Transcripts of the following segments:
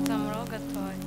Zamuro gatoya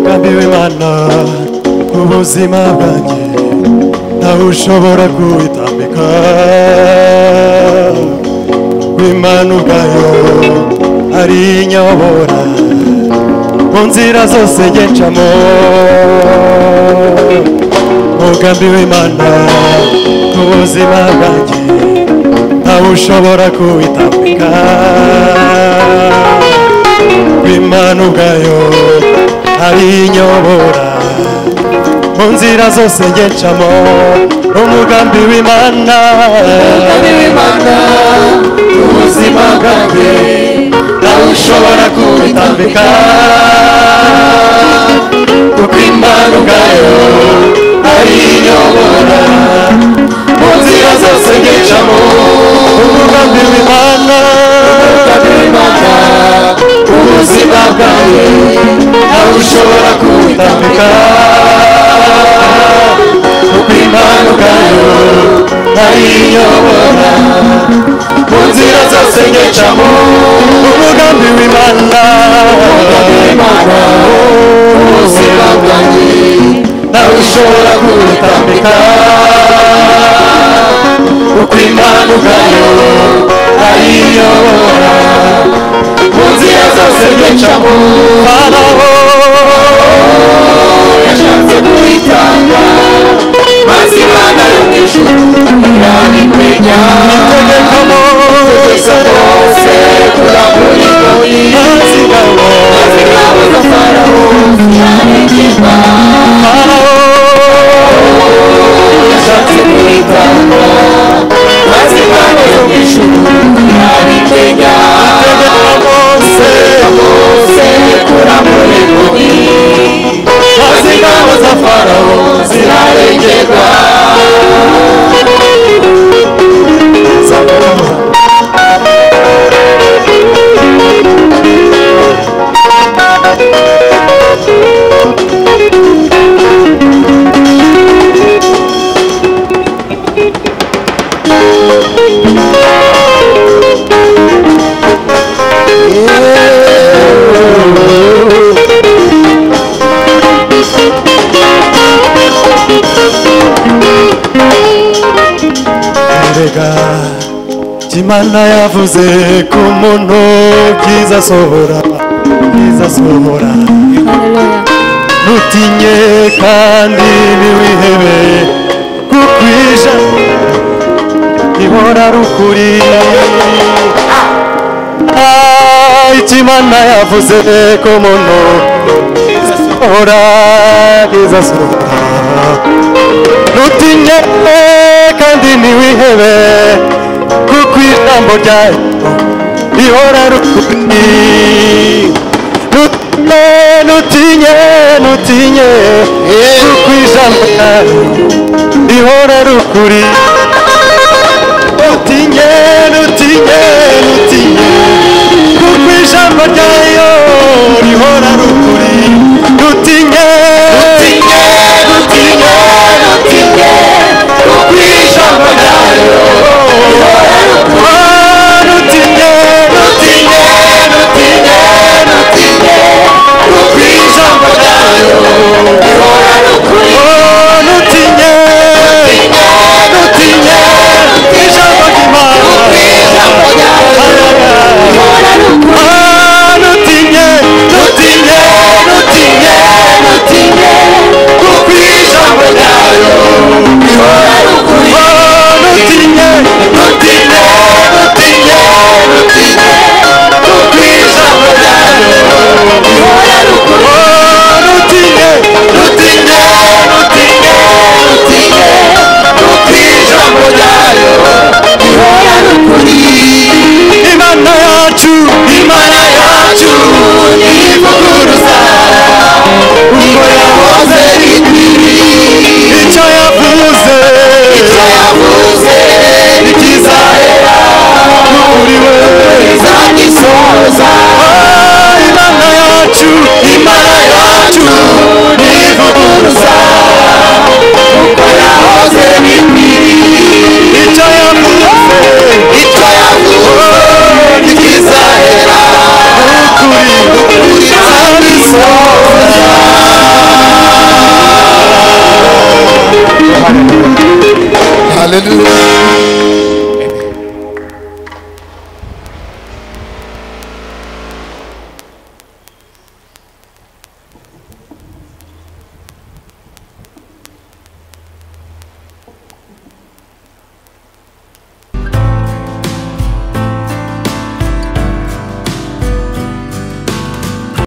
Gambiwe mana ku buzima bwanjye ntawe ushobora kuwitambika imana ubwayo arinyobora mu nzira zose ngencamo umugambi w'imana ku buzima bwanjye ntawe ushobora kuwitambika imana ubwayo arinyobora mu nzira zose ngecamo umugambi w'imana umugambi w'imana ubuzima bwanjye nawe ushobora kuwitambika kuko imana ubwayo arinyobora mu nzira zose ngecamo umugambi w'imana umugambi w'imana ubuzima bwawe nawe ushobora kuwitambika kuko impano ubwayo ariyobora mu nzira zose ngecamo umugambi w'imana umugambi w'imana ubuzima bwanjye nawe ushobora kuwitambika kuko impano ubwayo ariyobora mu nzira zose ngecamo baraho yashatse kuwitanga maze imana yo mu ijuru yabimenya itegekamo twese twose turakuryoye maze ingabo maze ingabo za farawo zirabigirwa farawo yashatse kuwitanga maze imana yo mu ijuru yabimenya itegekamo twese turakuryoye maze ingabo za farawo zirarengerwa erega imana yavuze ku muntu byiza asohora byiza asohora ntutinye kandi ntiwihebe kuko ije ihora ari ukuri Ah, icyo imana yavuze ku muntu byiza asohora byiza asohora ntutinye kandi ntiwihebe kuko ijambo ryayo rihora rukuri ntutinye ntutinye ntutinye kuko ijambo ryayo rihora rukuri ntutinye ntutinye ntutinye kuko ijambo ryayo rihora rukuri ntutinye ntutinye ntutinye ntutinye kuko ijambo ryayo rihora rukuri ntutinye ntutinye ntutinye ntutinye kuko ijambo ryayo rihora rukuri ntutinye ntutinye Hallelujah.